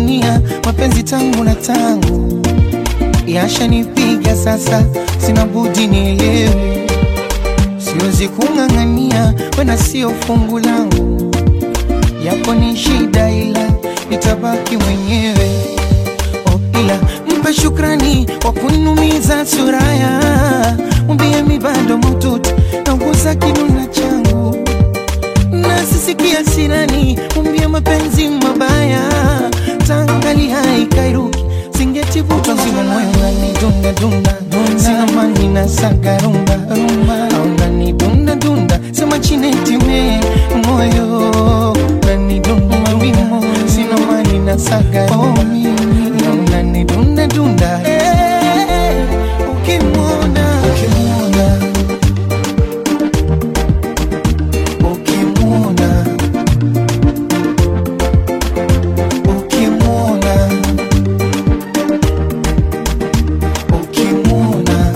ng'ang'ania mapenzi tangu na tangu yashanipiga sasa, sina budi nielewe, siwezi kung'ang'ania wena sio fungu langu, yapo ni shida, ila nitabaki mwenyewe. Oh, ila mpe shukrani kwa kunumiza suraya, mwambie mi bado mututi nauguza kinuna changu nasisikia sinani, mwambie mapenzi mabaya tangali haikairuki singetivuta nzima moyo ngani dunda dunda sina mani na saga rumba rumba au ngani dunda dunda sema chinetime moyo ngani dunda mawimo sina mani na saga rumba au ngani dunda dunda Eh, ukimwona ukimwona ukimwona ukimwona ukimwona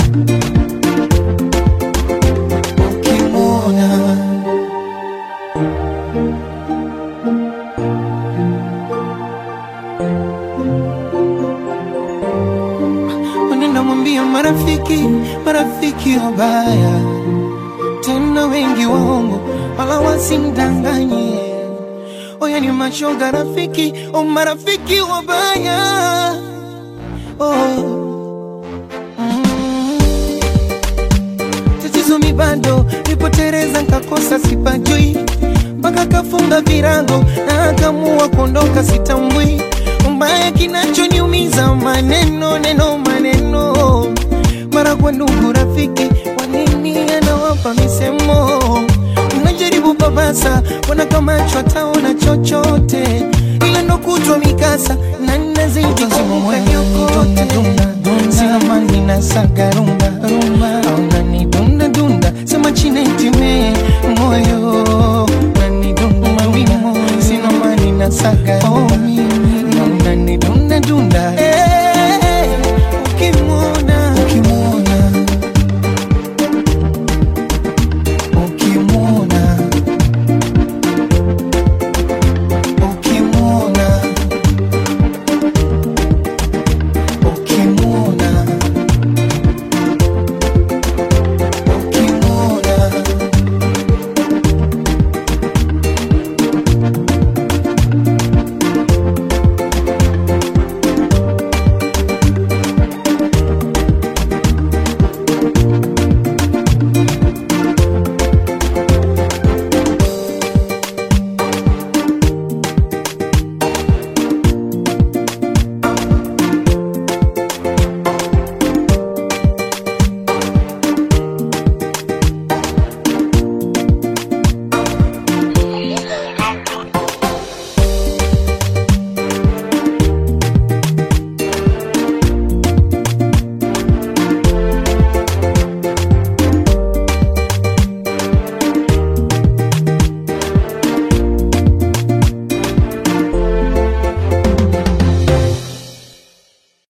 ukimwona Wanaenda mwambia marafiki, marafiki wabaya tena wengi waongo, wala wasimdanganye. Oya ni mashoga rafiki, o marafiki wabaya oh. mm. Tatizo mi bado nipotereza, nkakosa sipajui, mpaka kafunga virago na akamua kuondoka, sitambui mbaya kinachoniumiza maneno neno maneno mara kwa ndugu rafiki, wanini anawapa misemo, mnajaribu babasa, wana kama chwataona chochote, ila ndo kutwa mikasa na nazidi kumka nyokote, sina mani na saga rumba rumba, au